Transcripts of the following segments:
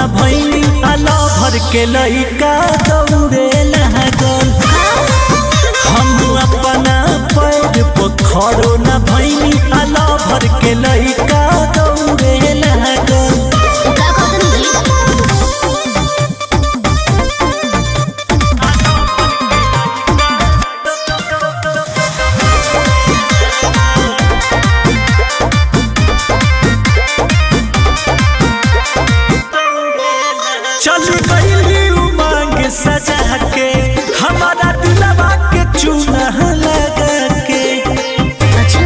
न भैनी आलो भर के लइका दौड़े लागल हम अपना पैर पर खड़ो न भैनी आलो भर के लइका दौड़े लागल का कहतनी जी चल गईली उमंग सजा के हमारा दिलवा के चूना लगा के अच्छा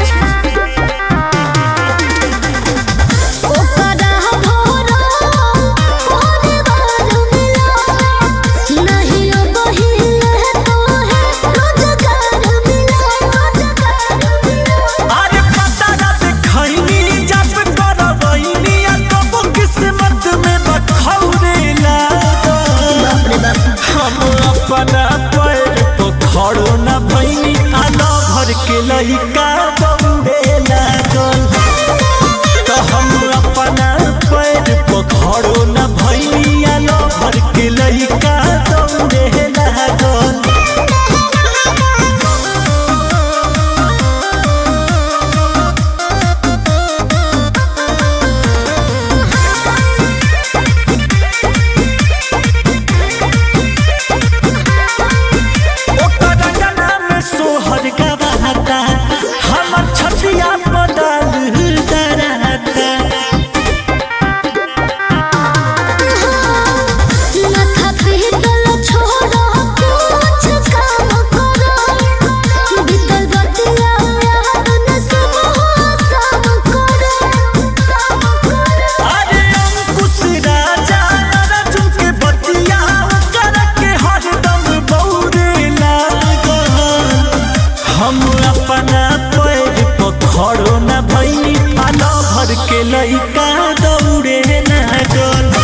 ओकरा भोरा भोरे बार मिला नहीं ओ बहिल तो है रोजगार मिला रोजगार मिला अरे पता ना देखैनी जब करवैनी आ तब किस्मत में बखौरे लागल बाप रे बाप हम अपना पैर तो खड़ो न भैनी आलो भर के लइका दौड़े लागल तो हम अपना पैर पर खड़ो न भैनी आलो भर के लइका दौड़े लागल ओकर गला में सोहर गवाता हमर छतिया बदल डराता माथा पीतल छोड़ो कुछ काम करो बीतल बतिया याद न सब सब करो अरे अंकुश राजा अर्जुन के बतिया कर के हरदम बौरे लागल हम अपना पैर पर खड़ो न भैनी आलो भर के लइका दौड़े लागल